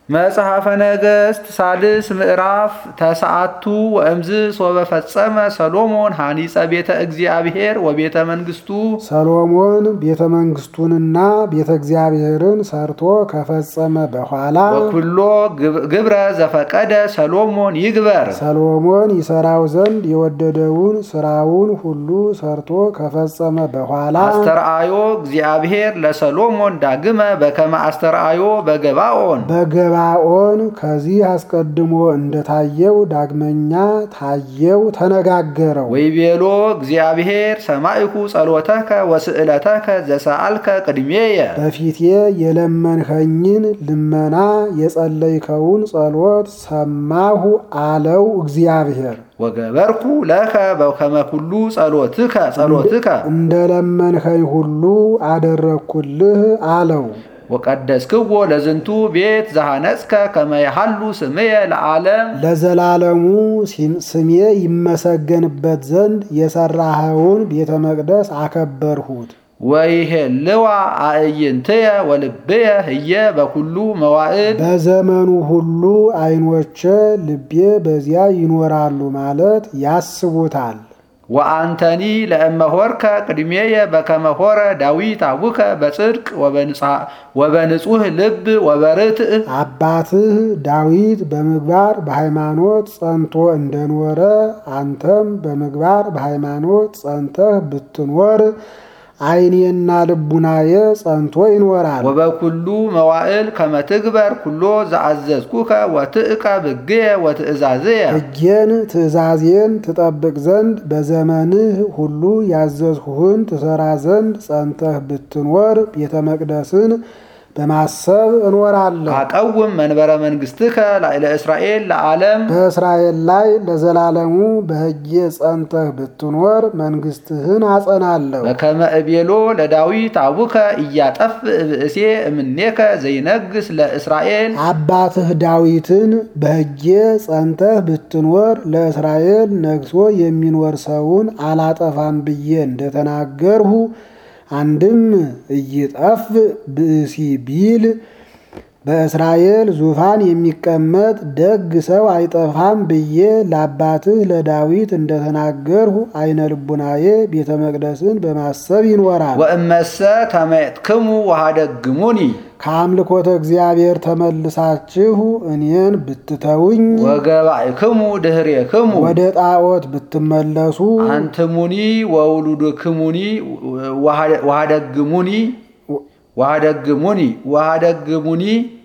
መጽሐፈ ነገሥት ሳልስ ምዕራፍ ተሰዓቱ ወእምዝ ሶበ ፈጸመ ሰሎሞን ሐኒጸ ቤተ እግዚአብሔር ወቤተ መንግሥቱ ሰሎሞን ቤተ መንግስቱንና ቤተ እግዚአብሔርን ሰርቶ ከፈጸመ በኋላ ወኩሎ ግብረ ዘፈቀደ ሰሎሞን ይግበር ሰሎሞን ይሰራው ዘንድ የወደደውን ስራውን ሁሉ ሰርቶ ከፈጸመ በኋላ አስተርአዮ እግዚአብሔር ለሰሎሞን ዳግመ በከመ አስተርአዮ በገባኦን በገባኦን ከዚህ አስቀድሞ እንደታየው ዳግመኛ ታየው፣ ተነጋገረው። ወይቤሎ እግዚአብሔር ሰማይኩ ጸሎተከ ወስዕለተከ ዘሰአልከ ቅድሜየ በፊቴ የለመንኸኝን ልመና የጸለይከውን ጸሎት ሰማሁ አለው እግዚአብሔር። ወገበርኩ ለከ በከመ ኩሉ ጸሎትከ ጸሎትከ እንደለመንኸኝ ሁሉ አደረግኩልህ አለው። ወቀደስክዎ ለዝንቱ ቤት ዘሐነጽከ ከመ የሐሉ ስምየ ለዓለም ለዘላለሙ ስሜ ይመሰገንበት ዘንድ የሰራኸውን ቤተ መቅደስ አከበርሁት። ወይሄልዋ አዕይንትየ ወልብየ ህየ በኩሉ መዋዕል በዘመኑ ሁሉ ዓይኖቼ ልቤ በዚያ ይኖራሉ ማለት ያስቡታል። ወአንተኒ ለእመሆርከ ቅድሜየ በከመ ሆረ ዳዊት አቡከ በጽድቅ ወበንጹህ ልብ ወበርትዕ አባትህ ዳዊት በምግባር በሃይማኖት ጸንቶ እንደኖረ አንተም በምግባር በሃይማኖት ጸንተህ ብትኖር ዓይኔና ልቡናዬ ጸንቶ ይኖራል። ወበኩሉ መዋዕል ከመ ትግበር ኩሎ ዘአዘዝኩከ ወትእቀ ብግየ ወትእዛዝየ ሕጌን ትእዛዜን ትጠብቅ ዘንድ በዘመንህ ሁሉ ያዘዝሁህን ትሰራ ዘንድ ጸንተህ ብትኖር ቤተ መቅደስን በማሰብ እኖራለሁ። አቀውም መንበረ መንግሥትከ ላዕለ እስራኤል ለዓለም በእስራኤል ላይ ለዘላለሙ በሕጌ ጸንተህ ብትኖር መንግሥትህን አጸናለሁ። በከመ እቤሎ ለዳዊት አቡከ እያጠፍ ብእሴ እምኔከ ዘይነግስ ለእስራኤል አባትህ ዳዊትን በሕጌ ጸንተህ ብትኖር ለእስራኤል ነግሶ የሚኖር ሰውን አላጠፋም ብዬ እንደተናገርሁ አንድም እይጠፍ ብእሲ ቢል በእስራኤል ዙፋን የሚቀመጥ ደግ ሰው አይጠፋም ብዬ ለአባትህ ለዳዊት እንደተናገርሁ አይነ ልቡናዬ ቤተ መቅደስን በማሰብ ይኖራል። ወእመሰ ተመየጥክሙ ወሃደግሙኒ ከአምልኮተ እግዚአብሔር ተመልሳችሁ እኔን ብትተውኝ ወገባእክሙ ድህሬክሙ ወደ ጣዖት ብትመለሱ አንትሙኒ ወውሉድክሙኒ ወሃደግሙኒ ወሃደግሙኒ ወሃደግሙኒ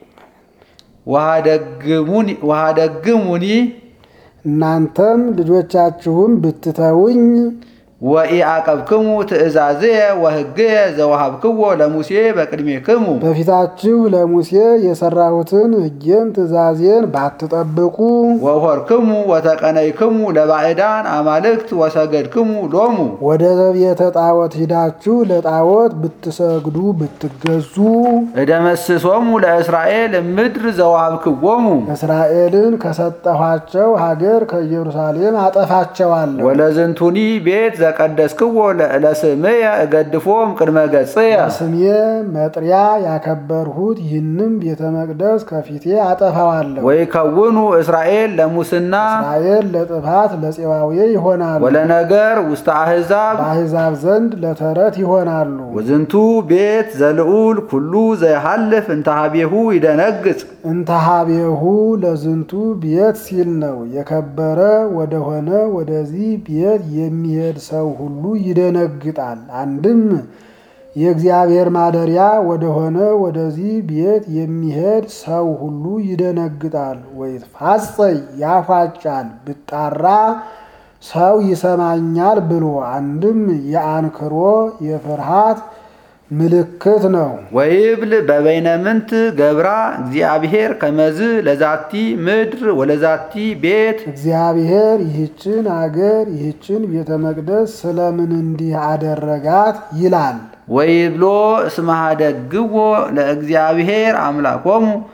ወሃደግሙኒ ወሃደግሙኒ እናንተም ልጆቻችሁም ብትተውኝ ወኢአቀብክሙ ትእዛዝየ ወሕግየ ዘወሃብክዎ ለሙሴ በቅድሜክሙ በፊታችሁ ለሙሴ የሰራሁትን ሕጌን ትእዛዜን ባትጠብቁ ወሆርክሙ ወተቀነይክሙ ለባዕዳን አማልክት ወሰገድክሙ ሎሙ ወደ ቤተ ጣዖት ሂዳችሁ ለጣዖት ብትሰግዱ ብትገዙ እደመስሶሙ ለእስራኤል ምድር ዘወሃብክዎሙ እስራኤልን ከሰጠኋቸው ሀገር ከኢየሩሳሌም አጠፋቸዋለሁ። ወለዝንቱኒ ቤት ዘቀደስክዎ ለስምየ እገድፎም ቅድመ ገጽየ ስሜ መጥሪያ ያከበርሁት ይህንም ቤተ መቅደስ ከፊቴ አጠፋዋለሁ። ወይከውኑ እስራኤል ለሙስና እስራኤል ለጥፋት ለፄዋዌ ይሆናሉ፣ ወለነገር ውስተ አሕዛብ በአሕዛብ ዘንድ ለተረት ይሆናሉ። ወዝንቱ ቤት ዘልዑል ኩሉ ዘይሃልፍ እንተሃቤሁ ይደነግጽ እንተሃቤሁ ለዝንቱ ቤት ሲል ነው። የከበረ ወደሆነ ወደዚህ ቤት የሚሄድ ሰው ሁሉ ይደነግጣል። አንድም የእግዚአብሔር ማደሪያ ወደሆነ ወደዚህ ቤት የሚሄድ ሰው ሁሉ ይደነግጣል። ወይትፋጸይ ያፏጫል ብጣራ ሰው ይሰማኛል ብሎ አንድም የአንክሮ የፍርሃት ምልክት ነው። ወይብል በበይነ ምንት ገብራ እግዚአብሔር ከመዝ ለዛቲ ምድር ወለዛቲ ቤት እግዚአብሔር ይህችን አገር ይህችን ቤተ መቅደስ ስለምን እንዲህ አደረጋት ይላል። ወይብሎ እስመ ኀደግዎ ለእግዚአብሔር አምላኮሙ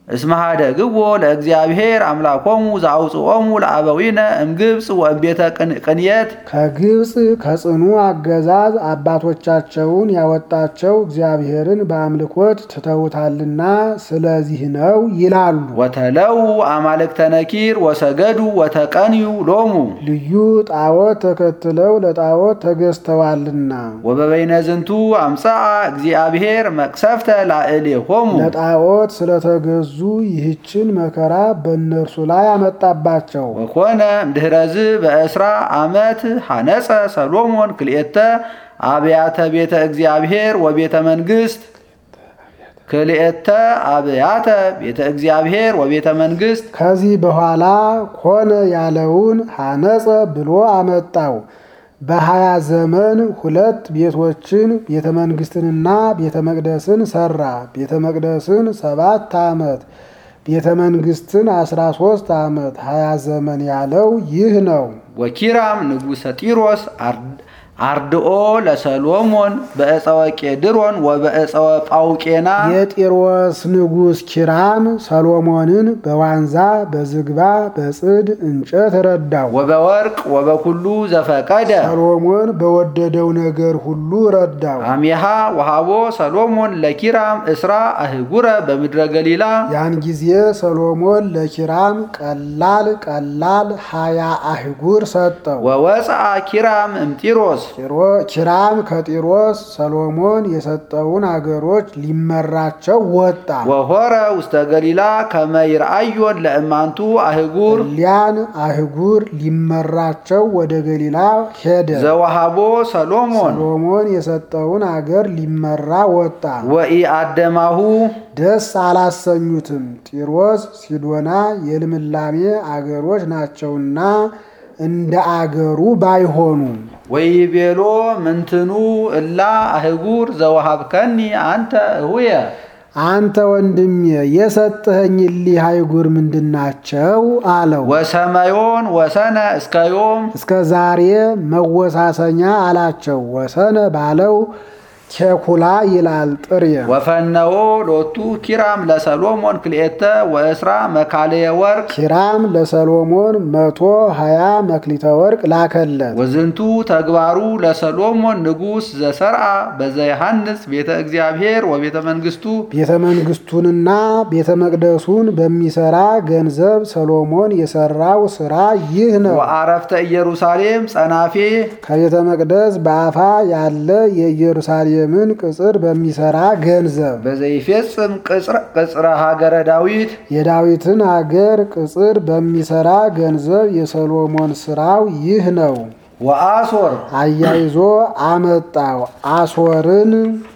እስመ ኀደግዎ ለእግዚአብሔር አምላኮሙ ዘአውፅኦሙ ለአበዊነ እምግብፅ ወእምቤተ ቅንየት ከግብፅ ከጽኑ አገዛዝ አባቶቻቸውን ያወጣቸው እግዚአብሔርን በአምልኮት ትተውታልና ስለዚህ ነው ይላሉ። ወተለው አማልክተ ነኪር ወሰገዱ ወተቀንዩ ሎሙ ልዩ ጣዖት ተከትለው ለጣዖት ተገዝተዋልና ወበበይነ ዝንቱ አምፀአ እግዚአብሔር መቅሰፍተ ላዕሌሆሙ ለጣዖት ስለተገዙ ይህችን መከራ በእነርሱ ላይ አመጣባቸው። ወኮነ እምድኅረዝ በእስራ ዓመት ሐነፀ ሰሎሞን ክልኤተ አብያተ ቤተ እግዚአብሔር ወቤተ መንግሥት ክልኤተ አብያተ ቤተ እግዚአብሔር ወቤተ መንግሥት ከዚህ በኋላ ኮነ ያለውን ሐነጸ ብሎ አመጣው። በሀያ ዘመን ሁለት ቤቶችን ቤተ መንግስትንና ቤተ መቅደስን ሰራ። ቤተ መቅደስን ሰባት ዓመት ቤተ መንግስትን አስራ ሶስት ዓመት ሀያ ዘመን ያለው ይህ ነው። ወኪራም ንጉሠ ጢሮስ አርድኦ ለሰሎሞን በዕፀወ ቄድሮን ወበዕፀወ ጳውቄና የጢሮስ ንጉሥ ኪራም ሰሎሞንን በዋንዛ በዝግባ በጽድ እንጨት ረዳው። ወበወርቅ ወበኩሉ ዘፈቀደ ሰሎሞን በወደደው ነገር ሁሉ ረዳው። አሜሃ ወሃቦ ሰሎሞን ለኪራም እስራ አህጉረ በምድረ ገሊላ ያን ጊዜ ሰሎሞን ለኪራም ቀላል ቀላል ሀያ አህጉር ሰጠው። ወወፅአ ኪራም እምጢሮስ ኪራም ከጢሮስ ሰሎሞን የሰጠውን አገሮች ሊመራቸው ወጣ። ወሆረ ውስተ ገሊላ ከመ ይርአዮን ለእማንቱ አህጉር ሊያን አህጉር ሊመራቸው ወደ ገሊላ ሄደ። ዘወሃቦ ሰሎሞን ሰሎሞን የሰጠውን አገር ሊመራ ወጣ። ወኢአደማሁ ደስ አላሰኙትም። ጢሮስ፣ ሲዶና የልምላሜ አገሮች ናቸውና እንደ አገሩ ባይሆኑ ወይቤሎ ምንትኑ እላ አህጉር ዘወሃብከኒ አንተ እሁየ አንተ ወንድሜ የሰጠኸኝ እሊህ አህጉር ምንድናቸው? አለው። ወሰመዮን ወሰነ እስከ ዮም እስከ ዛሬ መወሳሰኛ አላቸው። ወሰነ ባለው ኬኩላ ይላል ጥሬ ወፈነዎ ሎቱ ኪራም ለሰሎሞን ክልኤተ ወእስራ መካለየ ወርቅ ኪራም ለሰሎሞን መቶ ሀያ መክሊተ ወርቅ ላከለት። ወዝንቱ ተግባሩ ለሰሎሞን ንጉሥ ዘሰርአ በዘየሐንጽ ቤተ እግዚአብሔር ወቤተ መንግሥቱ ቤተ መንግስቱንና ቤተ መቅደሱን በሚሰራ ገንዘብ ሰሎሞን የሰራው ስራ ይህ ነው። ወአረፍተ ኢየሩሳሌም ጸናፌ ከቤተ መቅደስ በአፋ ያለ የኢየሩሳሌምን ቅጽር በሚሰራ ገንዘብ በዘይፌጽም ቅጽረ ሀገረ ዳዊት የዳዊትን አገር ቅጽር በሚሰራ ገንዘብ የሰሎሞን ስራው ይህ ነው። ወአሶር አያይዞ አመጣው። አሶርን፣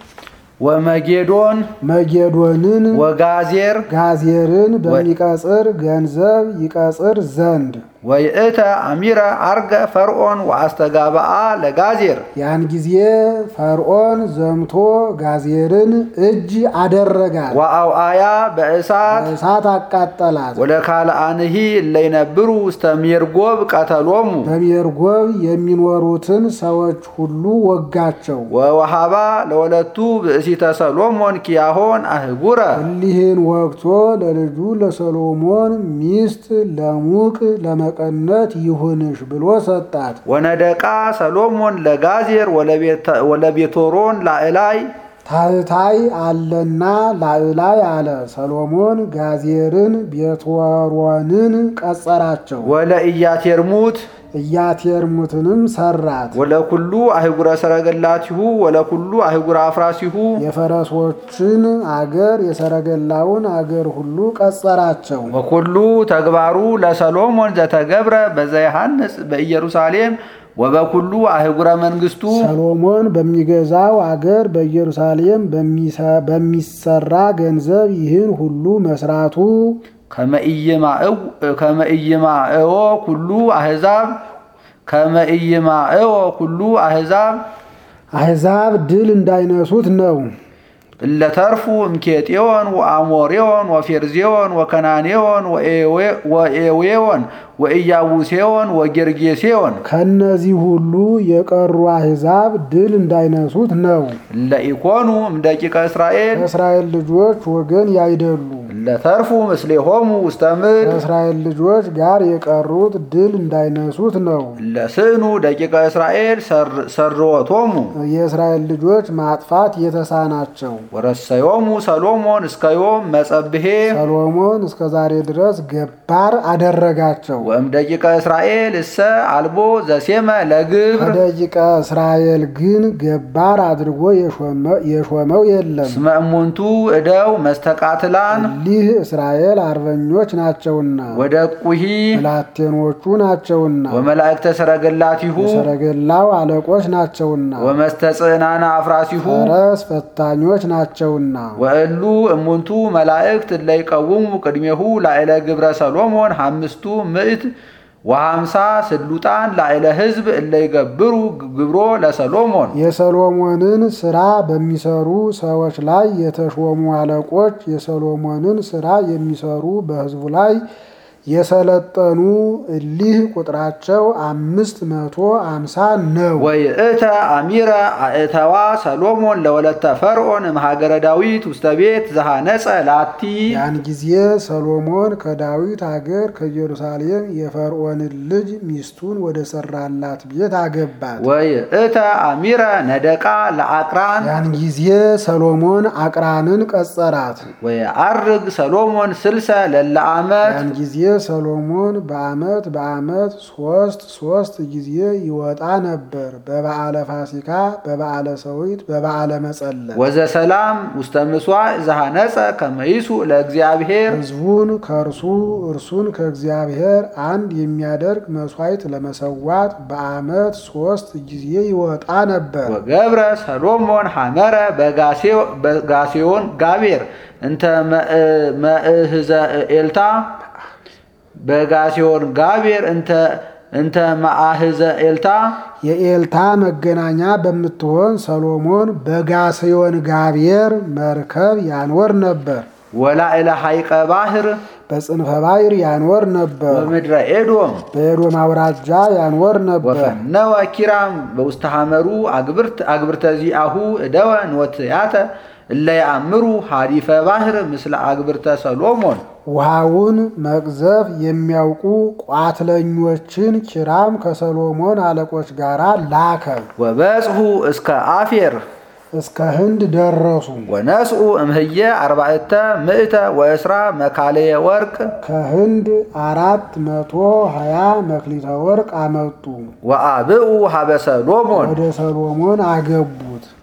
ወመጌዶን መጌዶንን፣ ወጋዜር ጋዜርን በሚቀጽር ገንዘብ ይቀጽር ዘንድ ወይእተ አሚረ አርገ ፈርዖን ወአስተጋብአ ለጋዜር ያን ጊዜ ፈርዖን ዘምቶ ጋዜርን እጅ አደረጋት፣ ወአውአያ በእሳት በእሳት አቃጠላት። ወለካልአንሂ እለይነብሩ ውስተ ሜርጎብ ቀተሎሙ በሜርጎብ የሚኖሩትን ሰዎች ሁሉ ወጋቸው። ወወሃባ ለወለቱ ብእሲተ ሰሎሞን ኪያሆን አህጉረ እሊህን ወግቶ ለልጁ ለሰሎሞን ሚስት ለሙቅ ለመቀነት ይሁንሽ ብሎ ሰጣት። ወነደቃ ሰሎሞን ለጋዜር ወለቤቶሮን ላዕላይ ታህታይ አለና ላዕላይ አለ። ሰሎሞን ጋዜርን ቤትወሮንን ቀጸራቸው። ወለኢያቴርሙት ኢያቴርሙትንም ሰራት። ወለኩሉ አህጉረ ሰረገላቲሁ ወለኩሉ አህጉረ አፍራሲሁ የፈረሶችን አገር የሰረገላውን አገር ሁሉ ቀጸራቸው። ወኩሉ ተግባሩ ለሰሎሞን ዘተገብረ በዘየሐንጽ በኢየሩሳሌም ወበኩሉ አህጉረ መንግስቱ ሰሎሞን በሚገዛው አገር በኢየሩሳሌም በሚሰራ ገንዘብ ይህን ሁሉ መስራቱ ከመኢይማእዎ ኩሉ አህዛብ ከመኢይማእዎ ኩሉ አህዛብ አሕዛብ ድል እንዳይነሱት ነው። እለተርፉ እምኬጤዮን ወአሞሬዮን ወፌርዜዮን ወከናኔዮን ወኤዌዮን ወኢያቡሴዮን ወጌርጌሴዮን ከነዚህ ሁሉ የቀሩ አሕዛብ ድል እንዳይነሱት ነው። ለኢኮኑ እምደቂቀ እስራኤል ከእስራኤል ልጆች ወገን ያይደሉ ለተርፉ ምስሌሆሙ ውስተ ምድር ከእስራኤል ልጆች ጋር የቀሩት ድል እንዳይነሱት ነው። ለስዕኑ ደቂቀ እስራኤል ሰር- ሰርወቶሙ የእስራኤል ልጆች ማጥፋት የተሳናቸው ወረሰዮሙ ሰሎሞን እስከ ዮም መጸብሄ ሰሎሞን እስከ ዛሬ ድረስ ገባር አደረጋቸው። ወእም ደቂቀ እስራኤል እሰ አልቦ ዘሴመ ለግብር ከደቂቀ እስራኤል ግን ገባር አድርጎ የሾመ- የሾመው የለም። እስመ እሙንቱ እደው መስተቃትላን ሊህ እስራኤል አርበኞች ናቸውና ወደቁሂ ብላቴኖቹ ናቸውና ወመላእክተ ሰረገላቲሁ የሰረገላው አለቆች ናቸውና ወመስተጽዕናነ አፍራሲሁ ፈረስ ፈታኞች ናቸውና ወእሉ እሙንቱ መላእክት እለ ይቀውሙ ቅድሜሁ ላዕለ ግብረ ሰሎሞን ሐምስቱ ምዕት ወሐምሳ ስሉጣን ላዕለ ሕዝብ እለ ይገብሩ ግብሮ ለሰሎሞን የሰሎሞንን ስራ በሚሰሩ ሰዎች ላይ የተሾሙ አለቆች የሰሎሞንን ስራ የሚሰሩ በሕዝቡ ላይ የሰለጠኑ እሊህ ቁጥራቸው አምስት መቶ አምሳ ነው። ወይእተ አሚረ አእተዋ ሰሎሞን ለወለተ ፈርዖን እምሃገረ ዳዊት ውስተ ቤት ዘሃነጸ ላቲ ያን ጊዜ ሰሎሞን ከዳዊት አገር ከኢየሩሳሌም የፈርዖንን ልጅ ሚስቱን ወደ ሰራላት ቤት አገባት። ወይእተ አሚረ ነደቃ ለአቅራን ያን ጊዜ ሰሎሞን አቅራንን ቀጸራት። ወየዐርግ ሰሎሞን ስልሰ ለለ ዓመት ያን ጊዜ ሰሎሞን በዓመት በዓመት ሶስት ሶስት ጊዜ ይወጣ ነበር። በበዓለ ፋሲካ፣ በበዓለ ሰዊት፣ በበዓለ መጸለት ወዘሰላም ውስተ ምሥዋዕ ዘሃነጸ ከመይሱ ለእግዚአብሔር ሕዝቡን ከእርሱ እርሱን ከእግዚአብሔር አንድ የሚያደርግ መስዋዕት ለመሰዋት በዓመት ሶስት ጊዜ ይወጣ ነበር። ወገብረ ሰሎሞን ሐመረ በጋሴዮን ጋቤር እንተ መእህዘ ኤልታ በጋሴዮን ጋቤር እንተ እንተ መአህዘ ኤልታ የኤልታ መገናኛ በምትሆን ሰሎሞን በጋስዮን ጋብሔር መርከብ ያኖር ነበር። ወላዕለ ሐይቀ ባሕር በጽንፈ ባሕር ያኖር ነበር። በምድረ ኤዶም በኤዶም አውራጃ ያኖር ነበር። ወፈነወ ኪራም በውስተ ሐመሩ አግብርት አግብርተ ዚአሁ እደወ ንወትያተ እለ ያአምሩ ሐዲፈ ባሕር ምስለ አግብርተ ሰሎሞን ውሃውን መቅዘፍ የሚያውቁ ቋትለኞችን ኪራም ከሰሎሞን አለቆች ጋር ላከ። ወበጽሑ እስከ አፌር እስከ ህንድ ደረሱ። ወነስኡ እምህየ አርባዕተ ምእተ ወእስራ መካለየ ወርቅ ከህንድ አራት መቶ ሀያ መክሊተ ወርቅ አመጡ። ወአብኡ ሀበ ሰሎሞን ወደ ሰሎሞን አገቡት።